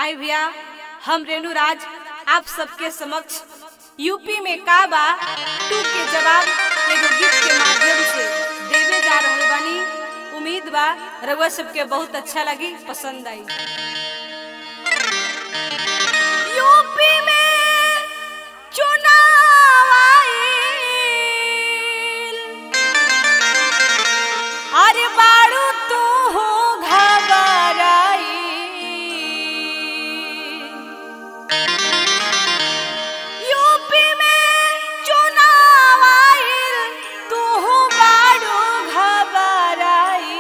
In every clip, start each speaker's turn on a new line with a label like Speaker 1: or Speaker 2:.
Speaker 1: आई भैया हम रेणु राज आप सबके समक्ष यूपी में का बा टू के जवाब एगो गीत के माध्यम से देवे जा रहल बानी उम्मीद बा रउआ सबके बहुत अच्छा लगी पसंद आई यूपी में चुनाव आइल। अरे बारू तू हो घबराई यूपी में चुनाव आइल तू हो बारू घबराई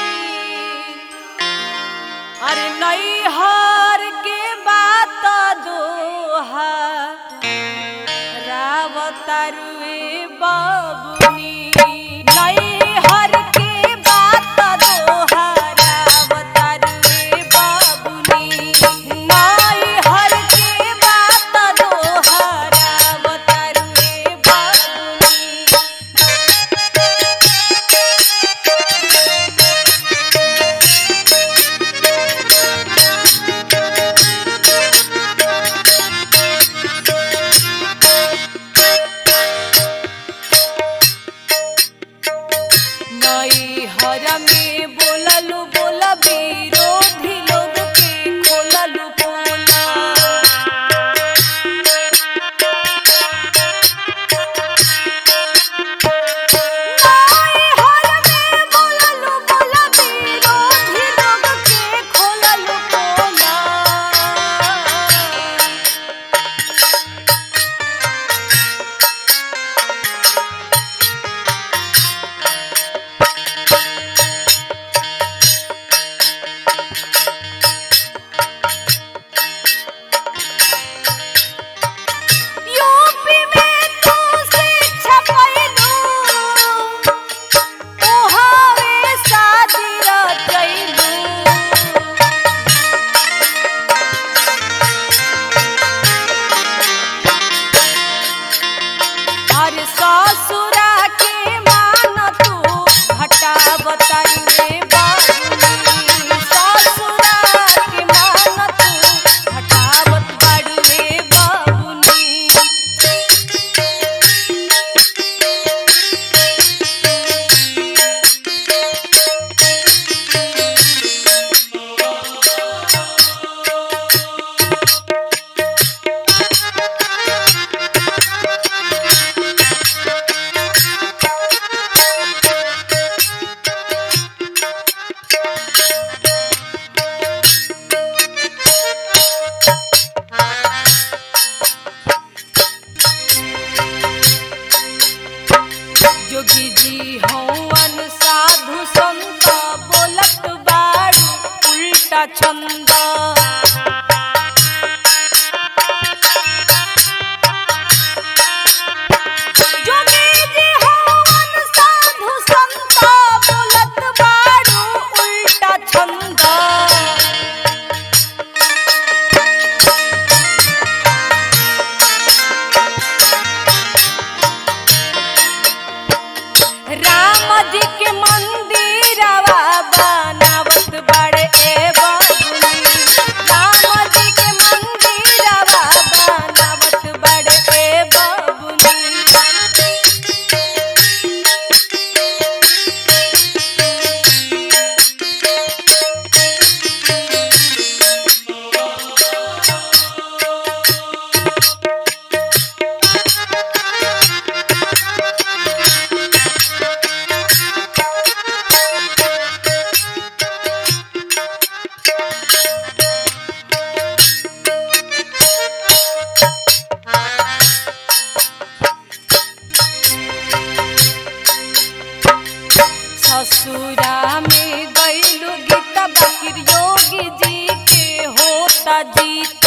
Speaker 1: अरे नैहर के बात दोहा रावतरुए बबुनी नैहर के बात दोहा रावतरुए बबुनी नैहर के बात दोहा रावतरुए बबुनी नई हर में बोललू बोला विरोधी लोग के खोललू बोला नई हर में बोललू बोला विरोधी लोग के खोललू बोला यूपी में तू शिक्षा पैलू ओहावे शादी रचैलू अरे ससुरा के मान तू हटावतरुए बाबुनी ससुरा के मान तू हटावत बाड़ुए बाबुनी जोगी जी हवन साधु संत बोलत बाड़ू उल्टा छंद जोगी जी हवन साधु संत बोलत बाड़ू उल्टा छंद राम जी के मंदिरवा बनावत बड़े ए बबुनी राम जी के मंदिरवा बनावत बड़े ए बबुनी ससुरा में गईलू गीता बकिर योगी जी के होता जीत